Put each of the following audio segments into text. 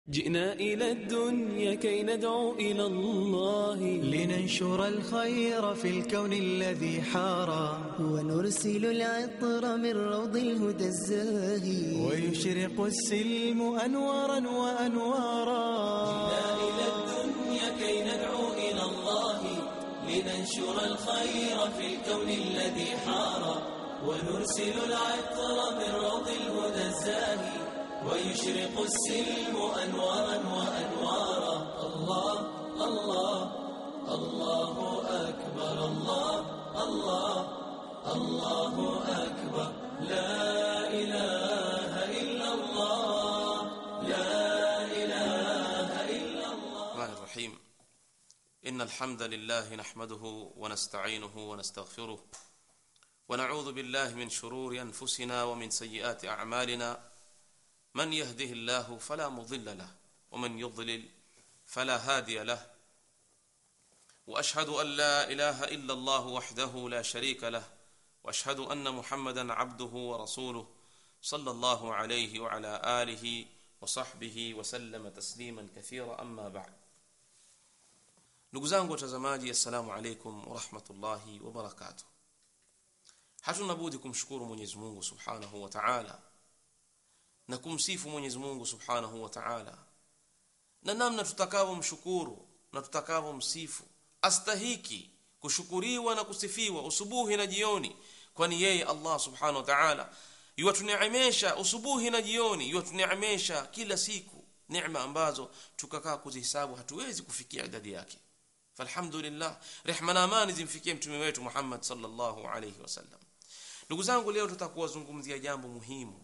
جئنا إلى الدنيا كي ندعو إلى الله لننشر الخير في الكون الذي حارى ونرسل العطر من روض الهدى الزاهي ويشرق السلم أنوارا وأنوارا إلى الدنيا كي ندعو إلى الله لننشر الخير في الكون الذي حار ونرسل العطر من روض الهدى الزاهي ويشرق السلم أنوارا وأنوارا الله الله الله أكبر الله الله الله أكبر لا إله إلا الله لا إله إلا الله الرحمن الرحيم إن الحمد لله نحمده ونستعينه ونستغفره ونعوذ بالله من شرور أنفسنا ومن سيئات أعمالنا من يهده الله فلا مضل له ومن يضلل فلا هادي له وأشهد أن لا إله إلا الله وحده لا شريك له وأشهد أن محمدا عبده ورسوله صلى الله عليه وعلى آله وصحبه وسلم تسليما كثيرا أما بعد ndugu zangu watazamaji assalamu alaikum warahmatullahi wabarakatuh hatuna budi kumshukuru mwenyezi mungu subhanahu wa taala na kumsifu mwenyezi mungu subhanahu wa taala na namna tutakavyomshukuru na tutakavyomsifu astahiki kushukuriwa na kusifiwa usubuhi na jioni kwani yeye allah subhanahu wa taala yuwatuneemesha usubuhi na jioni yuwatuneemesha kila siku neema ambazo tukakaa kuzihesabu hatuwezi kufikia idadi yake falhamdulillah rehma na amani zimfikie mtume wetu Muhammad sallallahu alayhi wasallam ndugu zangu leo tutakuwa zungumzia jambo muhimu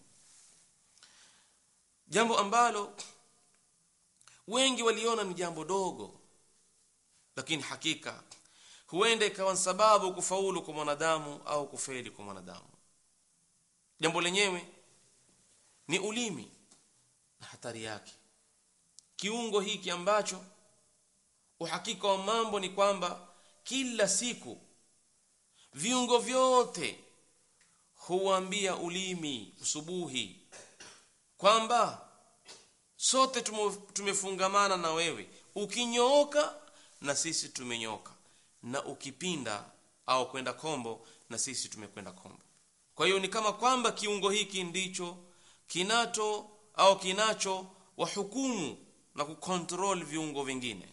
jambo ambalo wengi waliona ni jambo dogo lakini hakika huenda ikawa sababu kufaulu kwa mwanadamu au kufeli kwa mwanadamu jambo lenyewe ni ulimi na hatari yake kiungo hiki ambacho uhakika wa mambo ni kwamba kila siku viungo vyote huambia ulimi usubuhi kwamba sote tumefungamana na wewe ukinyooka na sisi tumenyoka na ukipinda au kwenda kombo na sisi tumekwenda kombo kwa hiyo ni kama kwamba kiungo hiki ndicho kinato au kinacho wahukumu na kukontrol viungo vingine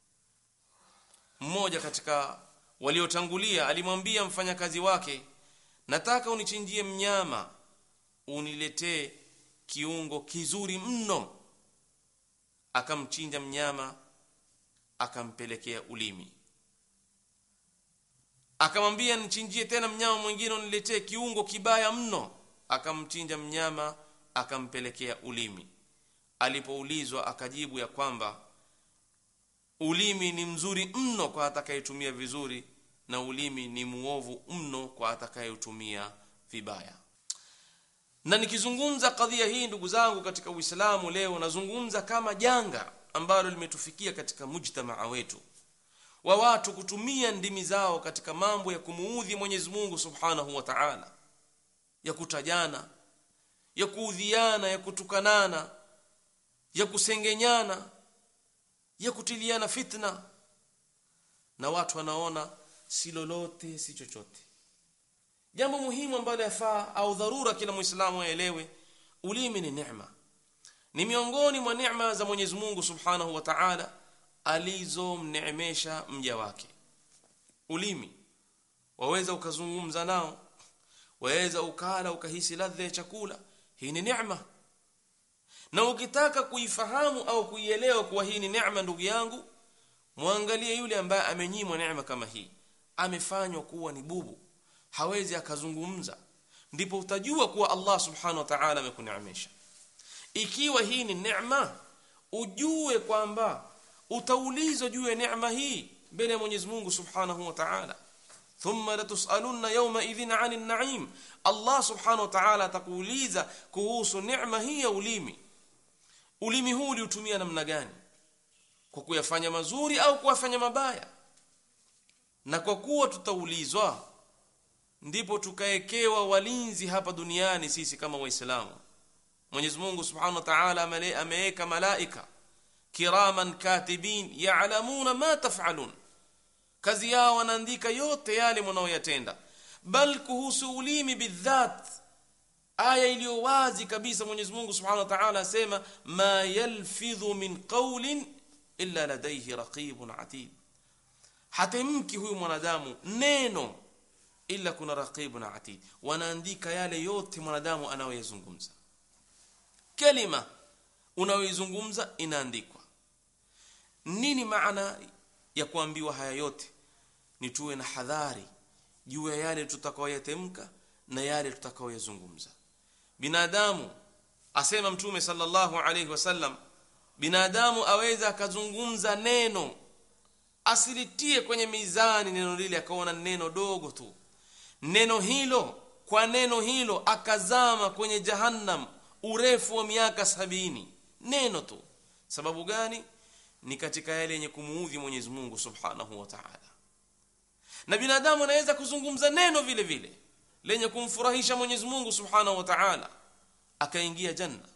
mmoja katika waliotangulia alimwambia mfanyakazi wake nataka unichinjie mnyama uniletee kiungo kizuri mno akamchinja mnyama akampelekea ulimi akamwambia nichinjie tena mnyama mwingine uniletee kiungo kibaya mno akamchinja mnyama akampelekea ulimi alipoulizwa akajibu ya kwamba ulimi ni mzuri mno kwa atakayetumia vizuri na ulimi ni muovu mno kwa atakayetumia vibaya na nikizungumza kadhia hii ndugu zangu katika uislamu leo nazungumza kama janga ambalo limetufikia katika mujtamaa wetu wa watu kutumia ndimi zao katika mambo ya kumuudhi mwenyezi mungu subhanahu wa taala ya kutajana ya kuudhiana ya kutukanana ya kusengenyana ya kutiliana fitna na watu wanaona si lolote si chochote jambo muhimu ambalo yafaa au dharura kila muislamu aelewe ulimi ni neema ni miongoni mwa neema za Mwenyezi Mungu Subhanahu wa Ta'ala alizomneemesha mja wake ulimi waweza ukazungumza nao waweza ukala ukahisi ladha ya chakula hii ni neema na ukitaka kuifahamu au kuielewa kuwa hii ni neema ndugu yangu muangalie yule ambaye amenyimwa neema kama hii amefanywa kuwa ni bubu hawezi akazungumza ndipo utajua kuwa Allah subhanahu wa ta'ala amekuneemesha ikiwa hii ni neema ujue kwamba utaulizwa juu ya neema hii mbele ya Mwenyezi Mungu subhanahu wa ta'ala thumma latusalunna yawma idhin 'anil na'im Allah subhanahu wa ta'ala atakuuliza kuhusu neema hii ya ulimi ulimi huu uliutumia namna gani kwa kuyafanya mazuri au kuyafanya mabaya na kwa kuwa tutaulizwa ndipo tukaekewa walinzi hapa duniani sisi kama waislamu Mwenyezi Mungu Subhanahu wa Ta'ala ameweka malaika kiraman katibin ya'lamuna ma taf'alun kazi yao wanaandika yote yale mnaoyatenda bal kuhusu ulimi bidhat aya iliyo wazi kabisa Mwenyezi Mungu Subhanahu wa Ta'ala asema ma yalfidhu min qawlin illa ladayhi raqibun atid hatemki huyu mwanadamu neno illa kuna raqibun atid wanaandika yale yote mwanadamu anayoyazungumza kalima unayoizungumza inaandikwa nini maana ya kuambiwa haya yote ni tuwe na hadhari juu ya yale tutakayoyatemka na yale tutakayoyazungumza binadamu asema mtume sallallahu alayhi wasallam binadamu aweza akazungumza neno asilitie kwenye mizani neno lile akaona neno dogo tu neno hilo kwa neno hilo akazama kwenye jahannam urefu wa miaka sabini neno tu sababu gani ni katika yale yenye kumuudhi Mwenyezi Mungu Subhanahu wa Ta'ala na binadamu anaweza kuzungumza neno vile vile lenye kumfurahisha Mwenyezi Mungu Subhanahu wa Ta'ala akaingia janna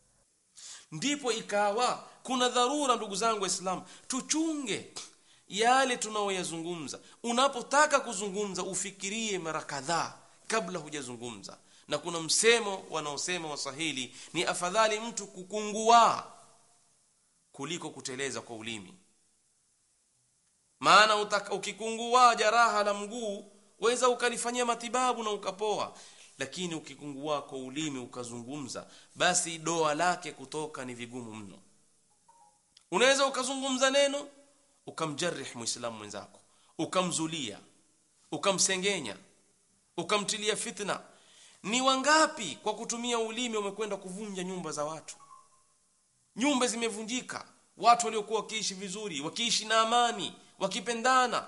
ndipo ikawa kuna dharura ndugu zangu waislamu tuchunge yale tunaoyazungumza unapotaka kuzungumza ufikirie mara kadhaa kabla hujazungumza na kuna msemo wanaosema waswahili ni afadhali mtu kukungua kuliko kuteleza kwa ulimi maana utaka, ukikungua jaraha la mguu weza ukalifanyia matibabu na ukapoa lakini ukikungua kwa ulimi ukazungumza basi doa lake kutoka ni vigumu mno unaweza ukazungumza neno ukamjarih muislamu mwenzako ukamzulia ukamsengenya ukamtilia fitna ni wangapi kwa kutumia ulimi wamekwenda kuvunja nyumba za watu nyumba zimevunjika watu waliokuwa wakiishi vizuri wakiishi na amani wakipendana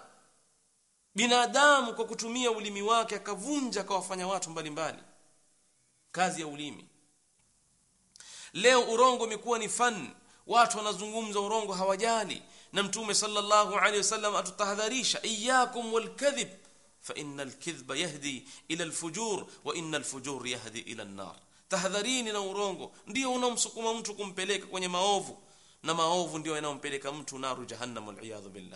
binadamu kwa kutumia ulimi wake akavunja akawafanya watu mbalimbali mbali. kazi ya ulimi leo urongo umekuwa ni fan watu wanazungumza urongo hawajali na mtume sallallahu alaihi wasallam atutahadharisha iyyakum walkadhib fa innal kadhiba yahdi ila alfujur wa innal fujur yahdi ila an-nar tahadharini na urongo ndio unamsukuma mtu kumpeleka kwenye maovu na maovu ndio yanayompeleka mtu naru jahannam wal billah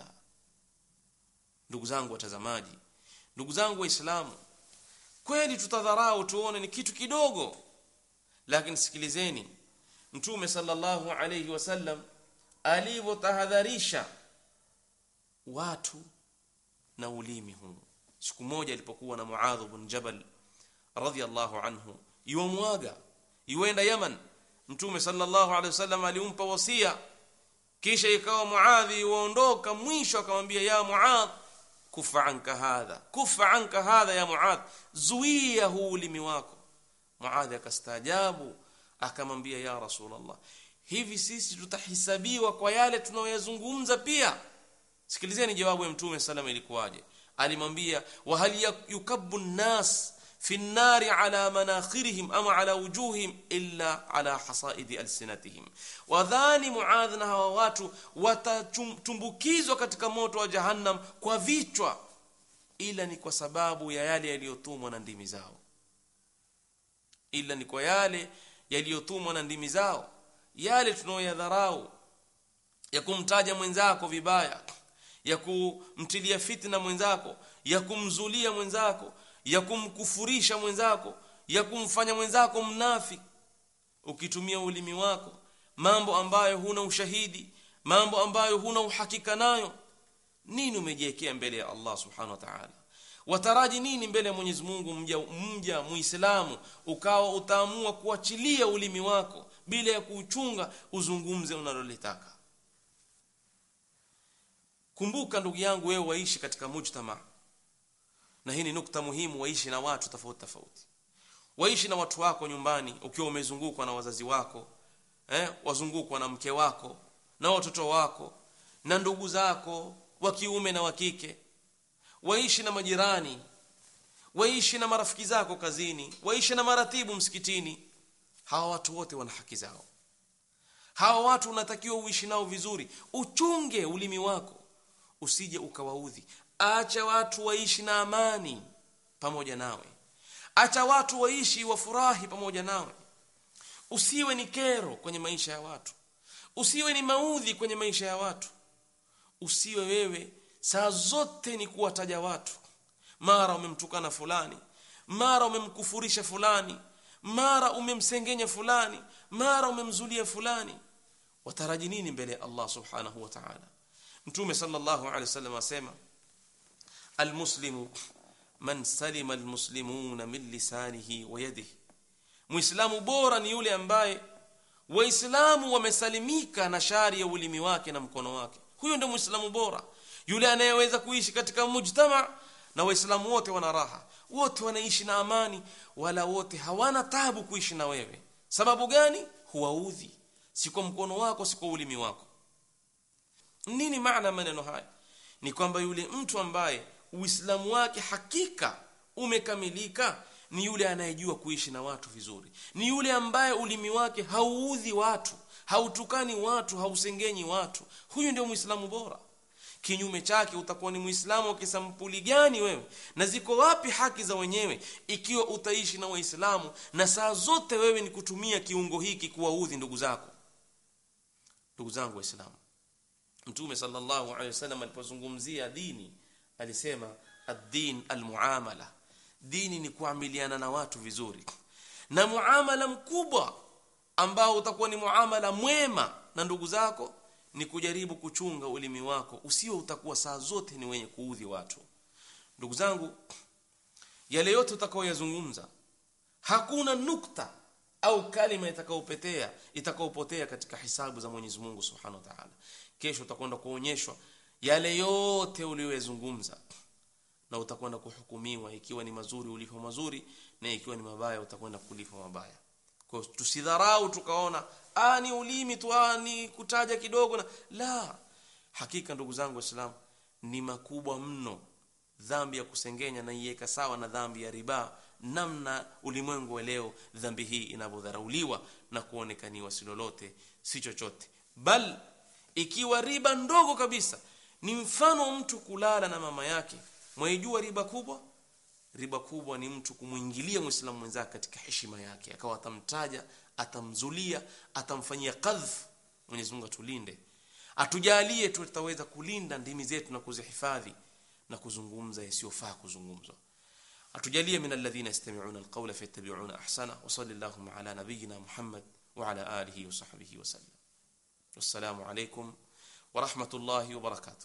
ndugu zangu watazamaji ndugu zangu waislamu kweli tutadharau tuone ni kitu kidogo lakini sikilizeni mtume sallallahu alayhi wasallam alivyotahadharisha watu na ulimi huu siku moja alipokuwa na Muadh bin Jabal radhiyallahu anhu yuamwaga yuenda Yaman mtume sallallahu alayhi wasallam alimpa wasia kisha ikawa Muadhi waondoka mwisho akamwambia ya Muadh kufa anka hadha kufa anka hadha ya Muadh zuia huu ulimi wako Muadhi akastaajabu akamwambia ya Rasulullah hivi sisi tutahisabiwa kwa yale tunayoyazungumza pia sikilizeni jawabu ya mtume sallam ilikuwaje alimwambia wa hal yukabbu nas fi an-nari ala manakhirihim ama ala wujuhihim illa ala hasaidi alsinatihim wadhani muadh na hawa watu watatumbukizwa katika moto wa jahannam kwa vichwa ila ni kwa sababu ya yale yaliyotumwa na ndimi zao ila ni kwa yale yaliyotumwa na ndimi zao yale tunayoyadharau ya kumtaja mwenzako vibaya ya kumtilia fitna mwenzako ya kumzulia mwenzako ya kumkufurisha mwenzako ya kumfanya mwenzako mnafi ukitumia ulimi wako mambo ambayo huna ushahidi mambo ambayo huna uhakika nayo nini umejiwekea mbele ya Allah subhanahu wa ta'ala wataraji nini mbele ya Mwenyezi Mungu mja mja muislamu ukawa utaamua kuachilia ulimi wako bila ya kuuchunga uzungumze unalolitaka kumbuka ndugu yangu wewe waishi katika mujtama na hii ni nukta muhimu waishi na watu tofauti tofauti waishi na watu wako nyumbani ukiwa umezungukwa na wazazi wako eh wazungukwa na mke wako na watoto wako na ndugu zako wa kiume na wa kike waishi na majirani waishi na marafiki zako kazini waishi na maratibu msikitini hawa watu wote wana haki zao hawa watu unatakiwa uishi nao vizuri uchunge ulimi wako usije ukawaudhi acha watu waishi na amani pamoja nawe acha watu waishi wafurahi pamoja nawe usiwe ni kero kwenye maisha ya watu usiwe ni maudhi kwenye maisha ya watu usiwe wewe saa zote ni kuwataja watu mara umemtukana fulani mara umemkufurisha fulani mara umemsengenya fulani mara umemzulia fulani wataraji nini mbele ya Allah subhanahu wa ta'ala mtume sallallahu alaihi wasallam asema almuslimu man salima almuslimuna min lisanihi wa yadihi muislamu bora ni yule ambaye waislamu wamesalimika na shari ya ulimi wake na mkono wake huyo ndio muislamu bora yule anayeweza kuishi katika mujtama na waislamu wote wana raha wote wanaishi na amani wala wote hawana tabu kuishi na wewe sababu gani huwaudhi si kwa mkono wako si kwa ulimi wako nini maana maneno haya ni kwamba yule mtu ambaye uislamu wake hakika umekamilika ni yule anayejua kuishi na watu vizuri ni yule ambaye ulimi wake hauudhi watu hautukani watu hausengenyi watu huyu ndio muislamu bora kinyume chake utakuwa ni muislamu wa kisampuli gani wewe na ziko wapi haki za wenyewe ikiwa utaishi na waislamu na saa zote wewe ni kutumia kiungo hiki kuwaudhi ndugu zako ndugu zangu waislamu mtume sallallahu alaihi wasallam alipozungumzia dini alisema ad-din al-muamala dini ni kuamiliana na watu vizuri na muamala mkubwa ambao utakuwa ni muamala mwema na ndugu zako ni kujaribu kuchunga ulimi wako usio utakuwa saa zote ni wenye kuudhi watu ndugu zangu yale yote utakaoyazungumza hakuna nukta au kalima itakayopetea itakayopotea katika hisabu za Mwenyezi Mungu Subhanahu wa Ta'ala kesho utakwenda kuonyeshwa yale yote uliyozungumza na utakwenda kuhukumiwa ikiwa ni mazuri ulivyo mazuri na ikiwa ni mabaya utakwenda kulipwa mabaya kwa tusidharau tukaona ah ni ulimi tu ah ni kutaja kidogo na la hakika ndugu zangu waislamu ni makubwa mno dhambi ya kusengenya na iweka sawa na dhambi ya riba namna ulimwengu wa leo dhambi hii inavyodharauliwa na kuonekaniwa si lolote si chochote bal ikiwa riba ndogo kabisa ni mfano wa mtu kulala na mama yake mwaijua riba kubwa riba kubwa ni mtu kumwingilia muislamu mwenzake katika heshima yake akawa atamtaja atamzulia atamfanyia qadhf Mwenyezi Mungu atulinde atujalie tutaweza kulinda ndimi zetu na kuzihifadhi na kuzungumza yasiyofaa kuzungumzwa atujalie min alladhina yastami'una alqawla fayattabi'una ahsana wa sallallahu ala nabiyyina Muhammad wa ala alihi wa sahbihi wa sallam wassalamu alaykum wa rahmatullahi wa barakatuh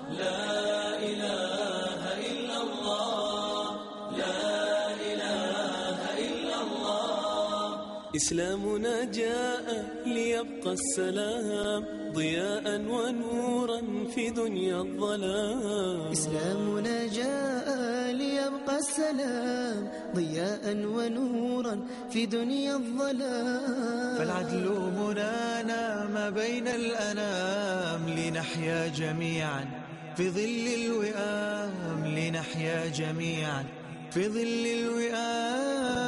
إسلامنا جاء ليبقى السلام ضياء ونورا في دنيا الظلام إسلامنا جاء ليبقى السلام ضياء ونورا في دنيا الظلام فالعدل منانا ما بين الأنام لنحيا جميعا في ظل الوئام لنحيا جميعا في ظل الوئام